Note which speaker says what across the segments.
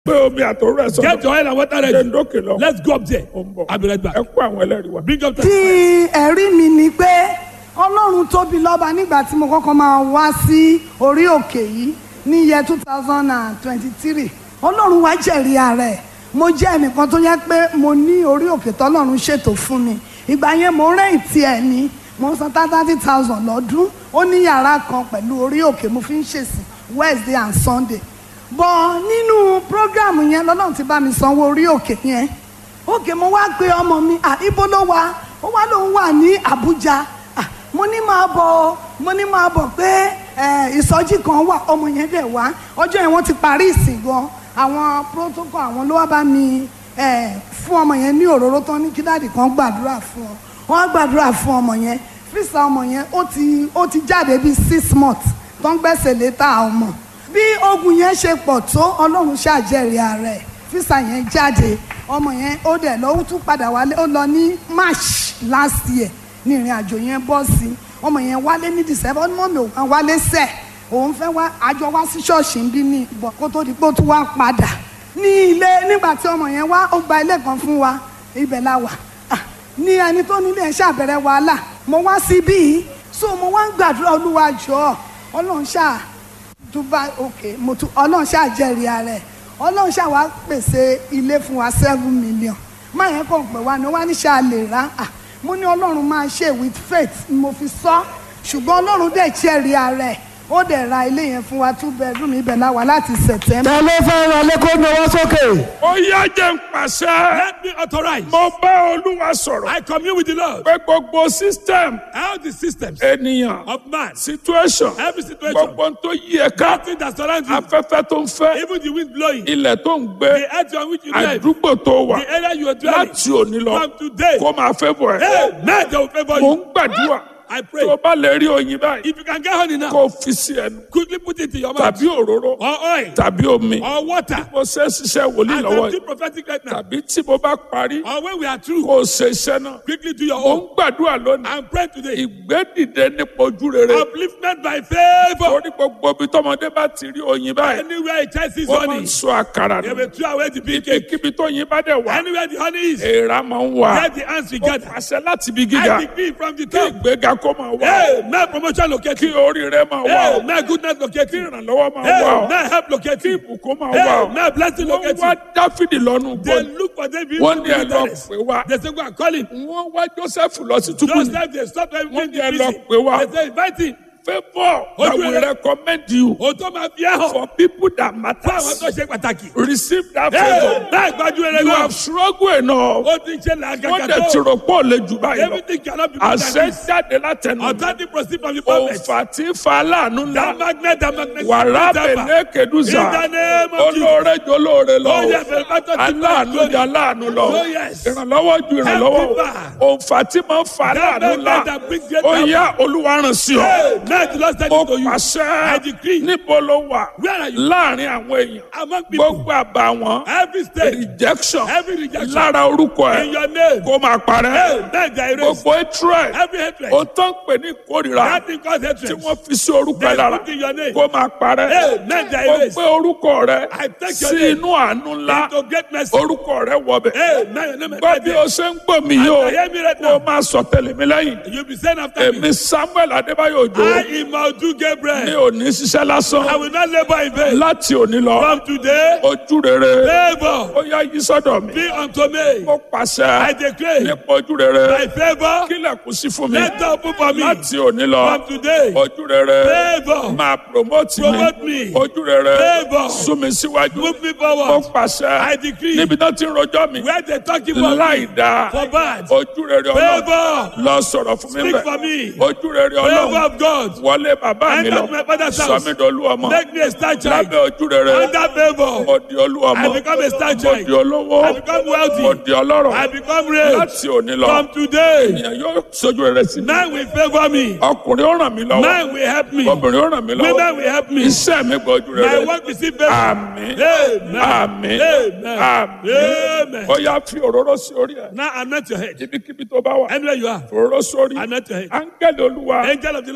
Speaker 1: pé omi àtòrò ẹ̀ sọ
Speaker 2: Get your oil and water
Speaker 1: ṣe ń
Speaker 2: ready.
Speaker 1: dókè lọ
Speaker 2: Let's go up there.
Speaker 1: Ó ń bọ̀.
Speaker 2: I'll be right back.
Speaker 1: ẹ kó àwọn ẹlẹ́rìí wa.
Speaker 2: Bring up the.
Speaker 3: tí ẹ̀rí mi ni pé ọlọ́run tóbi lọ́ba nígbà tí mo kọ́kọ́ máa wá sí orí òkè yìí ní iye two thousand and twenty-three ọlọ́run wá jẹ̀rí ara ẹ̀ mo jẹ́ ẹnìkan tó yẹ pé mo ní orí òkè tọ́lọ́run ṣètò fún mi ìgbà yẹn mo rẹ́ǹtì ẹ̀ ní mo san thirty thousand lọ́dún ó ní yàrá kan pẹ̀lú orí òkè mo fi ń ṣèsìn Wednesday and Sunday bọ̀ nínú prógrámù yẹn lọ́lọ́run ti bá mi sanwó orí òkè yẹn òkè mo wá gbé ọmọ mi à ibo ló wà ó wá lóun wà ní Àbújá à mo ní máa bọ̀ mo ní máa bọ̀ pé ẹ, ìsọjí kan wà ọmọ yẹn dẹ̀ wá ọjọ́ yẹn wọ́n ti parí ìsìn gan àwọn protocol àwọn ló wá bá mi ẹ, fún ọmọ yẹn ní òróró tán ní kí dáàdì kan gbàdúrà fún ọ wọ́n á gbàdúrà fún ọmọ yẹn fíìsà ọmọ yẹn ó ti ó ti jáde bíi six months tó ń gbẹ́sẹ̀ létà ọmọ bí ogun yẹn ṣe pọ̀ tó ọlọ́run ṣàjẹrìí ara ẹ̀ físà yẹn jáde ọmọ yẹn ó dẹ̀ lọ ó tún padà wálé ó lọ ní march last year ní ìrìn àjò yẹn bọ́ sí ọmọ yẹn wálé ní december ọdún mọ́mi òun wálé sẹ̀ òun fẹ́ wá àjọ wá sí ṣọ́ọ̀ṣì ń bí ní ìbọ̀ kó tó di pé ó tún wá padà ní ilé nígbà tí ọmọ yẹn wá ó gba ilé kan fún wa ibẹ̀ la wà Ah, ní ẹni tó nílé ẹ̀ ṣàbẹ̀rẹ̀ wàhálà mo wá síbí yìí so mo wá ń gbàdúrà olúwa jọ̀ọ́ ọlọ́run ṣáà dubai ok mo tún ọlọ́run ṣáà jẹ́rìí ara ẹ̀ ọlọ́run ṣáà wá pèsè ilé fún wa seven million má yẹn kàn pé wá ní wá ní ṣáà lè rà á mo ní ọlọ́run máa ṣe with faith ni mo fi sọ ṣùgbọ́n ọlọ́run dẹ̀ jẹ́rìí ara ẹ̀ ó dẹ̀ ra ilé yẹn fún wa two bedroom ibẹ̀ la wà láti september.
Speaker 4: ta ló fẹ́ ra lẹ́kọ́ náwó sókè.
Speaker 1: ó yá jẹ́ ń pàṣẹ.
Speaker 2: Let me authorize.
Speaker 1: mo bá olúwa sọ̀rọ̀
Speaker 2: I commune with the Lord.
Speaker 1: pé gbogbo system
Speaker 2: All the systems
Speaker 1: ènìyàn
Speaker 2: of man,
Speaker 1: situation
Speaker 2: every situation,
Speaker 1: gbogbo ohun tó yí ẹ ká
Speaker 2: nothing that surrounds you,
Speaker 1: afẹ́fẹ́ tó ń fẹ́
Speaker 2: even the wind blowing,
Speaker 1: ilẹ̀ tó ń gbé
Speaker 2: the earth on which you live,
Speaker 1: àdúgbò tó wà
Speaker 2: the area you are dwelling,
Speaker 1: láti òní lọ
Speaker 2: from today,
Speaker 1: kó máa fẹ́ bọ̀ ẹ́.
Speaker 2: hey, man, they will favor
Speaker 1: mo ń
Speaker 2: you.
Speaker 1: gbàdúrà
Speaker 2: I
Speaker 1: tó
Speaker 2: pray.
Speaker 1: o bá lè rí oyin báyìí
Speaker 2: If you can get honey now,
Speaker 1: kó o fi sí ẹnu
Speaker 2: quickly put it in your mouth.
Speaker 1: tàbí òróró
Speaker 2: Or oil,
Speaker 1: tàbí omi
Speaker 2: or water.
Speaker 1: mo ṣe é ṣiṣẹ́ wòlíì
Speaker 2: As
Speaker 1: lọ́wọ́
Speaker 2: I'm
Speaker 1: yìí
Speaker 2: doing prophetic right now,
Speaker 1: tàbí tí mo bá parí
Speaker 2: or when we are through,
Speaker 1: kó o ṣe iṣẹ́ náà
Speaker 2: quickly do your
Speaker 1: mo ń
Speaker 2: own.
Speaker 1: gbàdúrà lónìí
Speaker 2: I'm praying today.
Speaker 1: ìgbédìde nípa ojú rere
Speaker 2: Upliftment by favor.
Speaker 1: torí gbogbo ibi tọmọdé bá ti rí oyin báyìí
Speaker 2: Anywhere a child sees
Speaker 1: wọ́n máa
Speaker 2: honey,
Speaker 1: ń sọ àkàrà
Speaker 2: they
Speaker 1: nù
Speaker 2: will throw away the big cake.
Speaker 1: ibikíbi tó yin bá dẹ̀ wá
Speaker 2: Anywhere the honey is,
Speaker 1: èèrà máa ń wà
Speaker 2: get the ants we
Speaker 1: ó
Speaker 2: gather.
Speaker 1: pàṣẹ láti ibi gíga
Speaker 2: I decree from the
Speaker 1: kí
Speaker 2: top.
Speaker 1: ìgbéga kó máa wá
Speaker 2: Hey, may promotion locate
Speaker 1: kí
Speaker 2: you.
Speaker 1: oríire máa wá
Speaker 2: Hey,
Speaker 1: ọ
Speaker 2: may goodness locate
Speaker 1: kí
Speaker 2: you.
Speaker 1: ìrànlọ́wọ́ máa
Speaker 2: Hey,
Speaker 1: wá ọ
Speaker 2: may help locate
Speaker 1: kí
Speaker 2: you.
Speaker 1: ìbùkún máa wá
Speaker 2: Hey,
Speaker 1: ọ
Speaker 2: may blessing
Speaker 1: wọ́n
Speaker 2: locate
Speaker 1: wá
Speaker 2: you.
Speaker 1: dáfídì lọ́nu
Speaker 2: They
Speaker 1: gbọ́n
Speaker 2: look for them.
Speaker 1: wọ́n ní ẹ lọ pè wá
Speaker 2: They say, go and call him.
Speaker 1: wọ́n wá joseph lọ sí túbú
Speaker 2: Just
Speaker 1: ní
Speaker 2: like they stop
Speaker 1: Wọ́n
Speaker 2: everything
Speaker 1: ní
Speaker 2: in
Speaker 1: ẹ
Speaker 2: the
Speaker 1: lọ
Speaker 2: prison.
Speaker 1: pè wá.
Speaker 2: They say, invite him.
Speaker 1: favour
Speaker 2: Ojú
Speaker 1: that will
Speaker 2: rere.
Speaker 1: recommend you
Speaker 2: O tó máa fi ẹ́ hàn.
Speaker 1: for people that
Speaker 2: Fún àwọn tó
Speaker 1: matter
Speaker 2: ṣe pàtàkì.
Speaker 1: receive that
Speaker 2: Hey,
Speaker 1: favour
Speaker 2: náà gbájú rere
Speaker 1: you
Speaker 2: náà.
Speaker 1: have struggled enough
Speaker 2: Ó ti ń ṣe
Speaker 1: wọ́n
Speaker 2: làgàgà
Speaker 1: dẹ̀ ti
Speaker 2: tó.
Speaker 1: rò pọ̀ lè jù báyìí lọ
Speaker 2: Everything cannot be
Speaker 1: àṣẹ
Speaker 2: protected.
Speaker 1: jáde látẹnu
Speaker 2: Authority proceed from the prophet.
Speaker 1: òǹfà tí ń fa aláàánú
Speaker 2: That
Speaker 1: ńlá
Speaker 2: magnet, that magnet.
Speaker 1: wàrà bẹ̀lẹ́ kẹdùsà
Speaker 2: In the name of Jesus.
Speaker 1: olóore jọ olóore lọ
Speaker 2: Oh, yes, the battle to
Speaker 1: aláàánú
Speaker 2: God.
Speaker 1: jọ aláàánú lọ
Speaker 2: Oh, yes.
Speaker 1: ìrànlọ́wọ́ ju ìrànlọ́wọ́
Speaker 2: Help
Speaker 1: òǹfà tí máa ń fa
Speaker 2: That
Speaker 1: aláàánú ńlá
Speaker 2: magnet that brings great
Speaker 1: ó
Speaker 2: help.
Speaker 1: yá olúwa ràn sí ọ
Speaker 2: Hey, now the Lord said
Speaker 1: ó
Speaker 2: it to you.
Speaker 1: pàṣẹ
Speaker 2: I decree.
Speaker 1: níbo ló wà
Speaker 2: Where are you?
Speaker 1: láàrin àwọn èèyàn
Speaker 2: Among people.
Speaker 1: gbogbo àbàwọ́n
Speaker 2: Every state.
Speaker 1: rejection
Speaker 2: Every rejection.
Speaker 1: lára orúkọ
Speaker 2: In
Speaker 1: ẹ
Speaker 2: your name.
Speaker 1: kó máa
Speaker 2: Hey,
Speaker 1: parẹ́
Speaker 2: now they erase.
Speaker 1: gbogbo hatred
Speaker 2: Every hatred.
Speaker 1: ó tán pè ní ìkórìíra
Speaker 2: That thing called
Speaker 1: tí
Speaker 2: hatred.
Speaker 1: wọ́n fi sí orúkọ ẹ
Speaker 2: They
Speaker 1: lára
Speaker 2: put in your name.
Speaker 1: kó máa parẹ́
Speaker 2: Hey, now they
Speaker 1: ó
Speaker 2: erase.
Speaker 1: gbé orúkọ rẹ
Speaker 2: I take your
Speaker 1: sí
Speaker 2: name
Speaker 1: inú àánú ńlá
Speaker 2: Into great mercy.
Speaker 1: orúkọ rẹ wọbẹ̀
Speaker 2: Hey, now your name is
Speaker 1: gbọ́
Speaker 2: right
Speaker 1: bí
Speaker 2: there.
Speaker 1: o ṣe ń gbọ́ mi yìí o
Speaker 2: And I hear me right
Speaker 1: kó
Speaker 2: now.
Speaker 1: o máa sọ tẹ̀lé mi lẹ́yìn
Speaker 2: You'll be saying after me.
Speaker 1: èmi samuel adébáyò òjò
Speaker 2: I am Maudu
Speaker 1: mi
Speaker 2: Gabriel.
Speaker 1: ò ní ṣiṣẹ́ lásán
Speaker 2: I will not labor in vain.
Speaker 1: láti òní lọ
Speaker 2: From today,
Speaker 1: ojú rere
Speaker 2: favor
Speaker 1: ó yá yí sọ́dọ̀ mi
Speaker 2: be unto me.
Speaker 1: mo pàṣẹ
Speaker 2: I declare
Speaker 1: nípa ojú rere
Speaker 2: by favor,
Speaker 1: kílẹ̀kùn sí fún mi
Speaker 2: let the open for me.
Speaker 1: láti òní lọ
Speaker 2: From today,
Speaker 1: ojú rere
Speaker 2: favor
Speaker 1: máa promote mi
Speaker 2: promote me.
Speaker 1: ojú rere
Speaker 2: Favor.
Speaker 1: sún mi síwájú
Speaker 2: Move me
Speaker 1: mo
Speaker 2: forward. I
Speaker 1: pàṣẹ
Speaker 2: decree
Speaker 1: níbi náà ti ń rojọ́ mi
Speaker 2: where they talking about
Speaker 1: láì
Speaker 2: me
Speaker 1: dáa
Speaker 2: for bad.
Speaker 1: ojú rere ọlọ́run
Speaker 2: Favor,
Speaker 1: lọ sọ̀rọ̀ fún mi
Speaker 2: speak
Speaker 1: bẹ́ẹ̀
Speaker 2: for me.
Speaker 1: ojú rere
Speaker 2: Favor
Speaker 1: ọlọ́run
Speaker 2: of God.
Speaker 1: wọlé bàbá mi
Speaker 2: Enter
Speaker 1: lọ
Speaker 2: to my father's
Speaker 1: sọ
Speaker 2: house.
Speaker 1: mi dolú ọmọ
Speaker 2: Make me a star child.
Speaker 1: lábẹ́ ojú rere
Speaker 2: Under favor,
Speaker 1: mo di olú ọmọ
Speaker 2: I become a star
Speaker 1: mo
Speaker 2: child.
Speaker 1: di olówó
Speaker 2: I become
Speaker 1: mo
Speaker 2: wealthy.
Speaker 1: di ọlọ́rọ̀
Speaker 2: I become rich.
Speaker 1: láti òní lọ
Speaker 2: From today,
Speaker 1: ènìyàn yóò sojú rere sí mi
Speaker 2: man will favor me.
Speaker 1: ọkùnrin ó ràn mí lọ́wọ́
Speaker 2: Man will help me.
Speaker 1: obìnrin ó ràn mí
Speaker 2: Women
Speaker 1: lọ́wọ́
Speaker 2: will help me.
Speaker 1: iṣẹ́ mi gbọ́ ojú
Speaker 2: My
Speaker 1: rere
Speaker 2: work will see favor.
Speaker 1: àmín
Speaker 2: Amen.
Speaker 1: àmín
Speaker 2: Amen.
Speaker 1: àmín
Speaker 2: Amen.
Speaker 1: ó yá fi òróró sí orí ẹ̀
Speaker 2: Now anoint your head.
Speaker 1: ibikíbi tó bá wà
Speaker 2: Anywhere you are,
Speaker 1: òróró sórí
Speaker 2: anoint your head.
Speaker 1: áńgẹ́lì olúwa
Speaker 2: Angel of the Lord.
Speaker 1: tó rán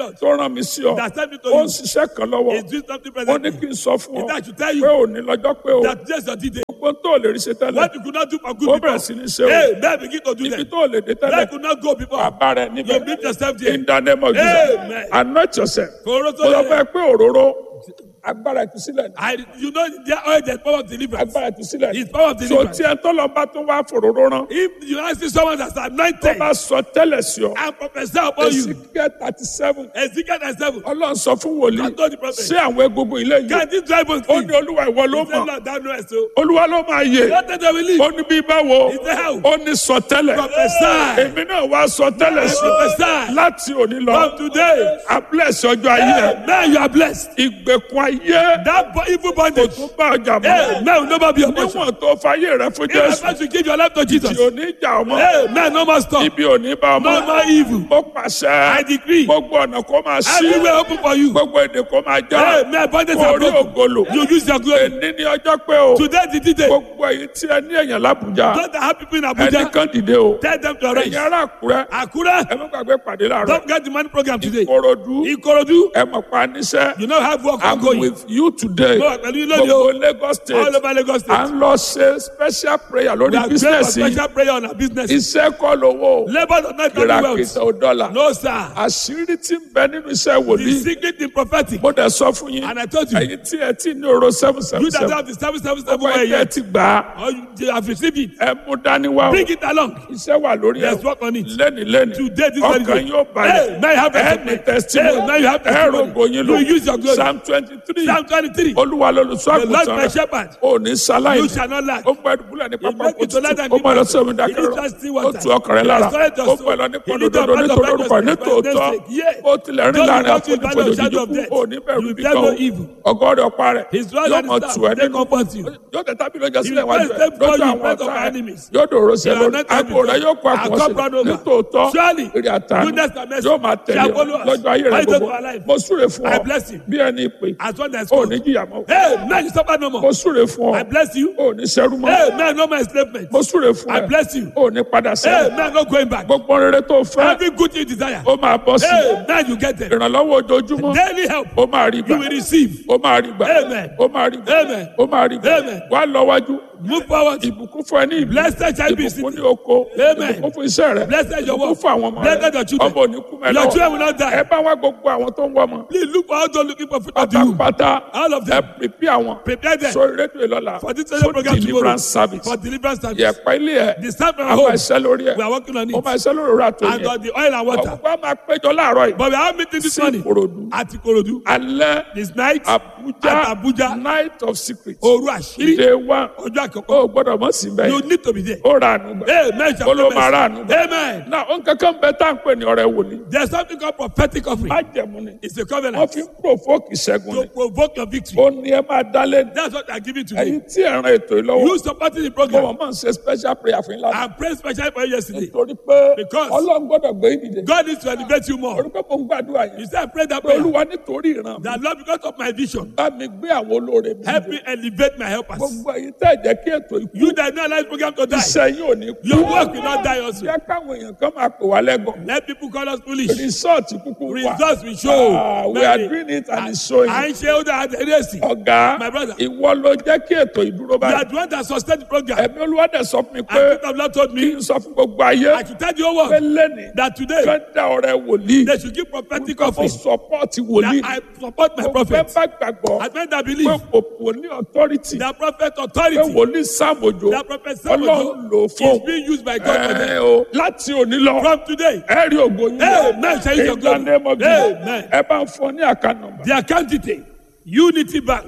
Speaker 1: rán mi sí ọ
Speaker 2: that sent me to
Speaker 1: ó ń
Speaker 2: you
Speaker 1: ṣiṣẹ́ kan lọ́wọ́
Speaker 2: is doing something
Speaker 1: ó ní
Speaker 2: presently.
Speaker 1: kí n sọ fún ọ
Speaker 2: Is that to tell
Speaker 1: pé
Speaker 2: you
Speaker 1: ò ní lọ́jọ́ pé o
Speaker 2: that yes, your day.
Speaker 1: gbogbo tó lè rí ṣe tẹ́lẹ̀
Speaker 2: What you could not do for
Speaker 1: ó
Speaker 2: good
Speaker 1: bẹ̀rẹ̀
Speaker 2: people.
Speaker 1: sí ní ṣe o
Speaker 2: Hey, man, begin to do
Speaker 1: ibi
Speaker 2: that.
Speaker 1: tó lè dé
Speaker 2: That
Speaker 1: tẹ́lẹ̀
Speaker 2: could not go before.
Speaker 1: bàbá rẹ
Speaker 2: You
Speaker 1: níbẹ̀
Speaker 2: meet yourself there.
Speaker 1: in the name of Jesus
Speaker 2: Amen.
Speaker 1: anoint yourself
Speaker 2: Kòró
Speaker 1: mo lọ
Speaker 2: tó
Speaker 1: fẹ́
Speaker 2: yẹ.
Speaker 1: pé òróró agbára ìtúsílẹ̀ ní
Speaker 2: I, you know, there oil, there's power of deliverance.
Speaker 1: agbára ìtúsílẹ̀ ní
Speaker 2: It's power of
Speaker 1: so
Speaker 2: deliverance.
Speaker 1: tí ẹ tó lọ bá tó wá fòróró rán
Speaker 2: If you ask someone that's
Speaker 1: tó
Speaker 2: anointed
Speaker 1: bá sọ tẹ́lẹ̀ sí ọ
Speaker 2: and prophesy upon you,
Speaker 1: Ezekiel thirty seven
Speaker 2: Ezekiel and seven,
Speaker 1: ọlọ́run sọ fún wòlíì
Speaker 2: God told the prophet,
Speaker 1: ṣé àwọn egungun ilé yìí
Speaker 2: can this dry bones
Speaker 1: ó
Speaker 2: live?
Speaker 1: ní olúwa ìwọ ló
Speaker 2: He said,
Speaker 1: mọ̀
Speaker 2: Lord, thou knowest so.
Speaker 1: olúwa ló máa yè
Speaker 2: Not that they will live.
Speaker 1: ó ní bí báwo
Speaker 2: He said, how?
Speaker 1: ó ní sọ tẹ́lẹ̀
Speaker 2: Prophesy.
Speaker 1: èmi náà wá sọ tẹ́lẹ̀ sí
Speaker 2: Prophesy.
Speaker 1: láti òní lọ
Speaker 2: From today,
Speaker 1: ablẹ́sì ọjọ́ ayé ẹ̀
Speaker 2: now you are blessed.
Speaker 1: ìgbèkùn ayé
Speaker 2: That bo- evil
Speaker 1: kò
Speaker 2: bondage,
Speaker 1: tún bá ọjà
Speaker 2: hey,
Speaker 1: mọ́
Speaker 2: man will never be your portion.
Speaker 1: níwọ̀n tó fayé rẹ fún
Speaker 2: If I
Speaker 1: jésù
Speaker 2: want to give your life to Jesus,
Speaker 1: tí ò ní jà ọmọ
Speaker 2: hey, man, no more stop.
Speaker 1: ibi ò ní bá ọmọ
Speaker 2: No more evil.
Speaker 1: ó pàṣẹ
Speaker 2: I decree.
Speaker 1: gbogbo ọ̀nà kó máa ṣí
Speaker 2: Everywhere open for you.
Speaker 1: gbogbo èdè kó máa já
Speaker 2: Hey, man, bondage
Speaker 1: kó
Speaker 2: are
Speaker 1: rí
Speaker 2: broken.
Speaker 1: ògolo
Speaker 2: You use your glory.
Speaker 1: èní ní ọjọ́ pé o
Speaker 2: Today, the day.
Speaker 1: gbogbo èyí tí ẹ ní èèyàn lábùjá
Speaker 2: Those that have people in
Speaker 1: ẹnì
Speaker 2: Abuja,
Speaker 1: kan dìde o
Speaker 2: tell them to arise.
Speaker 1: ẹ̀yin ará àkúrẹ́
Speaker 2: Akure,
Speaker 1: ẹ má gbàgbé pàdé láàárọ̀
Speaker 2: don't get the money program today.
Speaker 1: ìkòròdú
Speaker 2: Ikorodu,
Speaker 1: ẹ mọ̀ pa níṣẹ́
Speaker 2: you know have work
Speaker 1: i'm
Speaker 2: ongoing.
Speaker 1: with you today
Speaker 2: Mo wà pẹ̀lú yín lónìí o.
Speaker 1: gbogbo lagos state
Speaker 2: All over Lagos
Speaker 1: à
Speaker 2: State.
Speaker 1: ń lọ ṣe special prayer
Speaker 2: We
Speaker 1: lórí
Speaker 2: are praying for
Speaker 1: business yìí
Speaker 2: special prayer on our business.
Speaker 1: iṣẹ́ kọ́ lówó
Speaker 2: Labour does not carry wealth.
Speaker 1: kìràkìtà ò dọ́là
Speaker 2: No, sir.
Speaker 1: àṣírí tí ń bẹ nínú iṣẹ́
Speaker 2: The
Speaker 1: wòlíì
Speaker 2: secret in prophetic.
Speaker 1: mo dẹ̀ sọ fún yín
Speaker 2: And I told you,
Speaker 1: ẹ̀yin tí ẹ ti ní oró seven seven
Speaker 2: you that
Speaker 1: seven
Speaker 2: have the seven seven seven
Speaker 1: ọgbà
Speaker 2: way
Speaker 1: ẹ̀jẹ̀
Speaker 2: yet,
Speaker 1: ti gbà á
Speaker 2: or you have received it,
Speaker 1: ẹ mú dání wá o
Speaker 2: bring it along.
Speaker 1: iṣẹ́ wà lórí ẹ̀
Speaker 2: Let's work on it.
Speaker 1: lẹ́ni lẹ́ni
Speaker 2: Today, this very
Speaker 1: ọkàn
Speaker 2: day.
Speaker 1: yóò balẹ̀
Speaker 2: Hey, now you have
Speaker 1: ẹ
Speaker 2: testimony.
Speaker 1: ní testimony
Speaker 2: Hey, now you have
Speaker 1: ẹ
Speaker 2: testimony.
Speaker 1: rògbò yín lò
Speaker 2: You use your glory.
Speaker 1: psalm twenty three
Speaker 2: Psalm 23.
Speaker 1: olúwa lolùṣọ́
Speaker 2: The Lord
Speaker 1: àgùntàn
Speaker 2: my
Speaker 1: rẹ̀
Speaker 2: shepherd.
Speaker 1: ò ní sáláì
Speaker 2: You shall not lack.
Speaker 1: ó gbọ́ ẹdùbúlẹ̀ ní pápá
Speaker 2: make
Speaker 1: kò
Speaker 2: it to let
Speaker 1: tutù
Speaker 2: them
Speaker 1: ó
Speaker 2: give
Speaker 1: mọ̀ lọ
Speaker 2: us-
Speaker 1: sí omi
Speaker 2: He
Speaker 1: dákẹ́rọ̀
Speaker 2: leads us still
Speaker 1: ó
Speaker 2: water.
Speaker 1: tu ọkàn rẹ̀
Speaker 2: He
Speaker 1: lára
Speaker 2: restored us
Speaker 1: ó
Speaker 2: soul.
Speaker 1: pẹ̀ lọ ní
Speaker 2: He
Speaker 1: pọ́n
Speaker 2: leads us
Speaker 1: dodo
Speaker 2: by the
Speaker 1: nítorí
Speaker 2: righteousness
Speaker 1: orúkọ ní
Speaker 2: by
Speaker 1: tòótọ́
Speaker 2: His name. Yeah.
Speaker 1: ó tilẹ̀ rìn
Speaker 2: Those
Speaker 1: láàrin
Speaker 2: who walk in
Speaker 1: àfonífojì
Speaker 2: valley of shadow of
Speaker 1: jíjù
Speaker 2: death,
Speaker 1: kú ò ní bẹ̀rù
Speaker 2: you
Speaker 1: bí
Speaker 2: fear
Speaker 1: kan
Speaker 2: no
Speaker 1: o
Speaker 2: evil.
Speaker 1: ọgọ́rẹ̀ ọ̀pá rẹ̀
Speaker 2: His rod
Speaker 1: yóò
Speaker 2: and
Speaker 1: mọ̀
Speaker 2: his
Speaker 1: tù
Speaker 2: staff,
Speaker 1: ẹ́
Speaker 2: they
Speaker 1: nínú
Speaker 2: comfort you.
Speaker 1: yóò tẹ̀ tábìlì ọjà sílẹ̀
Speaker 2: will
Speaker 1: wájú
Speaker 2: place
Speaker 1: ẹ̀
Speaker 2: them before
Speaker 1: lọ́jọ́
Speaker 2: you in
Speaker 1: àwọn
Speaker 2: front of
Speaker 1: ọ̀tá ẹ̀
Speaker 2: enemies.
Speaker 1: yóò dòrò sí ẹ
Speaker 2: You are
Speaker 1: lórí
Speaker 2: not
Speaker 1: àgbo rẹ̀ yóò kó
Speaker 2: Our
Speaker 1: àkùnwọ́n
Speaker 2: cup
Speaker 1: sílẹ̀
Speaker 2: run over.
Speaker 1: nítòótọ́
Speaker 2: Surely,
Speaker 1: èrè àtàánú
Speaker 2: goodness and mercy
Speaker 1: yóò máa tẹ̀lé
Speaker 2: shall
Speaker 1: ọ
Speaker 2: follow us.
Speaker 1: lọ́jọ́ ayé rẹ̀
Speaker 2: All the days
Speaker 1: gbogbo
Speaker 2: of our life.
Speaker 1: mo súre fún
Speaker 2: I
Speaker 1: ọ
Speaker 2: bless you.
Speaker 1: bí ẹni ìpè
Speaker 2: As one that's
Speaker 1: ò
Speaker 2: called.
Speaker 1: ní jìyà mọ́
Speaker 2: Hey, man, you suffer no
Speaker 1: mo
Speaker 2: more.
Speaker 1: súre fún ọ
Speaker 2: I bless you.
Speaker 1: ò ní ṣẹ́rú mọ́
Speaker 2: Hey, man, no more enslavement.
Speaker 1: mo súre fún
Speaker 2: I
Speaker 1: ẹ
Speaker 2: bless you.
Speaker 1: ò ní padà
Speaker 2: Hey,
Speaker 1: sẹ́yìn
Speaker 2: man, no going back.
Speaker 1: gbogbo rere tó fẹ́
Speaker 2: Every good thing you desire.
Speaker 1: ó máa bọ́ sí
Speaker 2: Hey, man, you get them.
Speaker 1: ìrànlọ́wọ́ ojoojúmọ́
Speaker 2: Daily help.
Speaker 1: ó máa rí gbà
Speaker 2: You will receive.
Speaker 1: ó máa rí gbà
Speaker 2: Amen.
Speaker 1: ó máa rí gbà
Speaker 2: Amen.
Speaker 1: ó máa rí gbà
Speaker 2: Amen.
Speaker 1: wá lọ́wájú
Speaker 2: Move forward.
Speaker 1: ìbùkún fún ẹ ní ìlú
Speaker 2: Blessed shall be
Speaker 1: ìbùkún ní
Speaker 2: city.
Speaker 1: oko
Speaker 2: Amen.
Speaker 1: ìbùkún fún iṣẹ́ rẹ
Speaker 2: Blessed your
Speaker 1: ìbùkún
Speaker 2: work.
Speaker 1: fún àwọn ọmọ
Speaker 2: Blessed
Speaker 1: rẹ
Speaker 2: your children.
Speaker 1: ọmọ òní kú
Speaker 2: Your children will
Speaker 1: mẹ́lọ
Speaker 2: not die.
Speaker 1: ẹ bá wá gbogbo àwọn tó ń wọ ọmọ
Speaker 2: Please look for all those looking for food unto you.
Speaker 1: pátápátá
Speaker 2: All of
Speaker 1: ẹ
Speaker 2: them.
Speaker 1: pèpè àwọn
Speaker 2: Prepare them
Speaker 1: sórí rédíò ìlọ́la
Speaker 2: for this social program tomorrow.
Speaker 1: deliverance service
Speaker 2: For deliverance service.
Speaker 1: yẹ̀pẹ̀ ilé ẹ̀
Speaker 2: The staff from
Speaker 1: a máa
Speaker 2: home.
Speaker 1: ṣẹ́ lórí ẹ̀
Speaker 2: We are working on
Speaker 1: ó
Speaker 2: it.
Speaker 1: máa ṣẹ́ lórí òrà tó
Speaker 2: And
Speaker 1: yẹ
Speaker 2: on the oil and water.
Speaker 1: ọ̀pọ̀ máa péjọ láàárọ̀ yìí
Speaker 2: But we are meeting this
Speaker 1: sí
Speaker 2: morning
Speaker 1: Ìkòròdú
Speaker 2: at Ikorodu.
Speaker 1: alẹ́
Speaker 2: This night,
Speaker 1: Abuja
Speaker 2: At Abuja.
Speaker 1: night of secret
Speaker 2: Oru Ashiri.
Speaker 1: day one
Speaker 2: Ọjọ́ àkọ́kọ́.
Speaker 1: ó gbọ́dọ̀ mọ̀ sí bẹ́ẹ̀
Speaker 2: You need to be there.
Speaker 1: ó ra àánú gbà
Speaker 2: Amen. shall
Speaker 1: ó ló
Speaker 2: be
Speaker 1: máa ra
Speaker 2: blessed.
Speaker 1: àánú gbà
Speaker 2: Amen.
Speaker 1: náà ó ń kankan bẹ tá à ń pè ní ọ̀rẹ́ wòlíì
Speaker 2: There's something called prophetic offering.
Speaker 1: májẹ̀mú ni
Speaker 2: It's a
Speaker 1: wọ́n
Speaker 2: covenant
Speaker 1: fi ń provoke ìṣẹ́gun
Speaker 2: to
Speaker 1: ni
Speaker 2: provoke your victory.
Speaker 1: ó ní ẹ máa dálé
Speaker 2: That's what I give you
Speaker 1: ẹ̀yin
Speaker 2: today.
Speaker 1: tí ẹ̀ ran ètò yìí lọ́wọ́
Speaker 2: You supporting the
Speaker 1: mo
Speaker 2: program.
Speaker 1: mọ̀ máa ń ṣe special prayer fún yín lánàá
Speaker 2: I prayed specially for you yesterday.
Speaker 1: torí pé
Speaker 2: Because-
Speaker 1: ọlọ́run gbọ́dọ̀ gbé yín dìde
Speaker 2: God needs to elevate you more.
Speaker 1: torí pé mo ń gbàdúrà
Speaker 2: You
Speaker 1: yẹn
Speaker 2: say I prayed that
Speaker 1: pé
Speaker 2: prayer.
Speaker 1: olúwa nítorí ìran mi
Speaker 2: That Lord, because of my vision,
Speaker 1: bá mi gbé àwọn olóore mi
Speaker 2: help
Speaker 1: dìde
Speaker 2: me elevate my helpers.
Speaker 1: gbogbo ẹ̀yin tẹ́ ẹ̀ jẹ́ kí ètò ikú
Speaker 2: You that know life program to die.
Speaker 1: iṣẹ́ yín ò ní kú
Speaker 2: Your work will not die also.
Speaker 1: jẹ́ káwọn èèyàn kan máa pè wá lẹ́gàn
Speaker 2: Let people call us foolish.
Speaker 1: rìsọ́ọ̀tì kúkú wà
Speaker 2: Results will show.
Speaker 1: Ah, we are
Speaker 2: Many.
Speaker 1: doing it and it's showing
Speaker 2: À ń ṣe ó dáa àdéhùn.
Speaker 1: ọ̀gá
Speaker 2: My brother.
Speaker 1: ìwọ ló jẹ́ kí ètò ìdúró
Speaker 2: You
Speaker 1: báyìí
Speaker 2: are the one that sustain the program.
Speaker 1: ẹ̀mí olúwa dẹ̀ sọ fún mi
Speaker 2: And
Speaker 1: pé
Speaker 2: people have not told
Speaker 1: kí
Speaker 2: me.
Speaker 1: n sọ fún gbogbo ayé
Speaker 2: I should tell the whole
Speaker 1: pé
Speaker 2: world
Speaker 1: lẹ́nìí
Speaker 2: that today
Speaker 1: fẹ́ dá ọ̀rẹ́ wòlíì
Speaker 2: they should give prophetic
Speaker 1: kó
Speaker 2: offering.
Speaker 1: sọpọ́ọ̀tì wòlíì
Speaker 2: That I support my
Speaker 1: kó fẹ́
Speaker 2: prophet.
Speaker 1: bá gbàgbọ́
Speaker 2: I meant that
Speaker 1: pé
Speaker 2: believe
Speaker 1: òpó ní authority
Speaker 2: that prophet
Speaker 1: pé
Speaker 2: authority,
Speaker 1: wòlíì sàmójó
Speaker 2: that prophet
Speaker 1: ọlọ́run lò
Speaker 2: Samuel
Speaker 1: fún
Speaker 2: is being used by God for
Speaker 1: ẹ
Speaker 2: them.
Speaker 1: o láti òní lọ
Speaker 2: From today,
Speaker 1: ẹ rí ògo yín
Speaker 2: Amen. Shall you
Speaker 1: in
Speaker 2: your
Speaker 1: the
Speaker 2: glory?
Speaker 1: name of Jesus
Speaker 2: Amen.
Speaker 1: ẹ bá ń fọ ní àká nọ́mbà
Speaker 2: the account detail Unity Bank,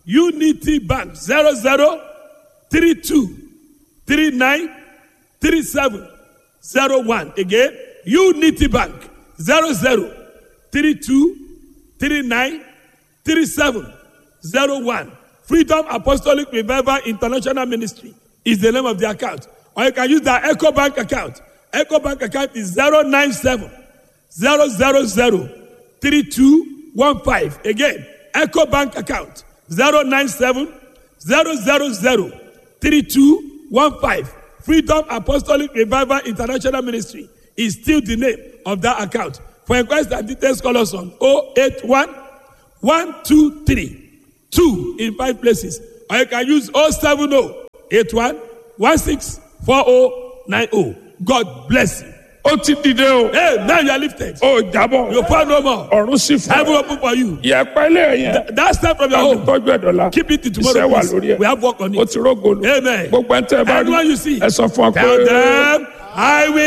Speaker 2: Unity Bank, zero zero three two three nine three seven zero one. Again, Unity Bank, zero zero three two three nine three seven zero one. Freedom Apostolic Revival International Ministry is the name of the account. Or you can use the Echo Bank account. Echo Bank account is 097 000 3215. Again, Echo Bank account 097 000 3215. Freedom Apostolic Revival International Ministry is still the name of that account. For inquiries and details, call us on 081 123 2 in five places. Or you can use 070 81 16 4090. God bless you.
Speaker 1: ó ti dìde o
Speaker 2: Hey, now you are lifted.
Speaker 1: ó jábọ̀
Speaker 2: You fall no more.
Speaker 1: ọ̀run sì fún
Speaker 2: Heaven
Speaker 1: ọ
Speaker 2: open for you.
Speaker 1: yẹpẹ ilé yẹn
Speaker 2: That step from your
Speaker 1: ó
Speaker 2: home.
Speaker 1: tọ́jú ẹ̀dọ̀la
Speaker 2: Keep it to
Speaker 1: iṣẹ́
Speaker 2: tomorrow.
Speaker 1: wà
Speaker 2: please.
Speaker 1: lórí ẹ̀
Speaker 2: We have work on
Speaker 1: ó
Speaker 2: it.
Speaker 1: ti rógolo
Speaker 2: Amen.
Speaker 1: gbogbo ẹ̀ ń tẹ́ ẹ bá
Speaker 2: Anyone
Speaker 1: rí
Speaker 2: you see,
Speaker 1: ẹ sọ fún ọ pé
Speaker 2: Tell them, I will